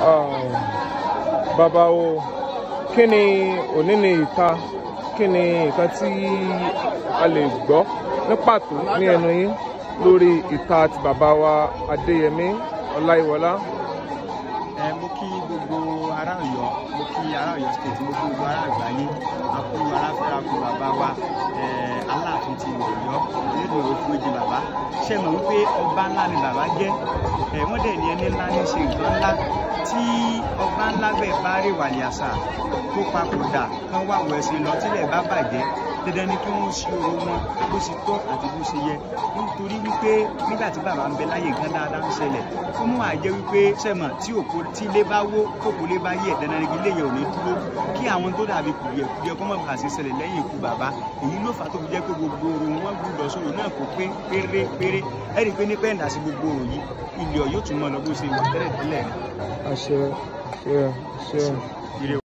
bàbá o kí ni òní ni ìta kí ni nǹkan tí a lè gbọ́ ní pàtó ní ẹnu yín lórí ìta ti bàbá wa adéyẹmí ọláyíwọlá. ẹ mo kí gbogbo ará Ọ̀yọ́ mo kí ará Ọ̀yọ́ state mo kí gbogbo ará àgbáyé akúrú aráfẹ́rakù bàbá wa ẹ aláàfin ti Ọ̀yọ́ nínú òfurufú bàbá ṣe mọ̀ wípé ọba ńlá ni bàbá jẹ́ ẹ wọ́n dẹ̀ ní ẹni ńlá ní ṣe nǹkan ńlá tí ọba ńlá bẹ́ẹ̀ bá rí wàlẹ̀ àṣà tó papòdà kán wà wọ̀ ẹ̀sìn lọ tílẹ̀ bá bàjẹ́ dandan ni kí wọ́n ṣe oró wọn bó ṣe tọ́ àti bó ṣe yẹ nítorí wípé nígbà tí bàbá ń bẹ láyé nǹkan dáadáa ń ṣẹlẹ̀ fún mú àjẹ́ wípé sẹ́mọ̀ tí òkú tí ilé bá wó kókó lé bá yẹ dandan ni kí ilé yẹn ò ní dúró kí àwọn tó dàbí kùdìẹ̀kùdìẹ̀ kọ́ mọ̀ bá ṣe ṣẹlẹ̀ lẹ́yìn ikú bàbá èyí ló fà tó fi jẹ́ pé gbogbo oró wọn gbúdọ̀ sọ̀rọ̀ náà kó pé pérépéré ẹ̀rí pé ní pẹ́ǹdà sí gbogbo oró yìí ilé ọ̀ yóò tún mọ́ lọ bó ṣe wà tẹ́lẹ̀ tẹ́lẹ̀ àṣẹ àṣẹ àṣẹ.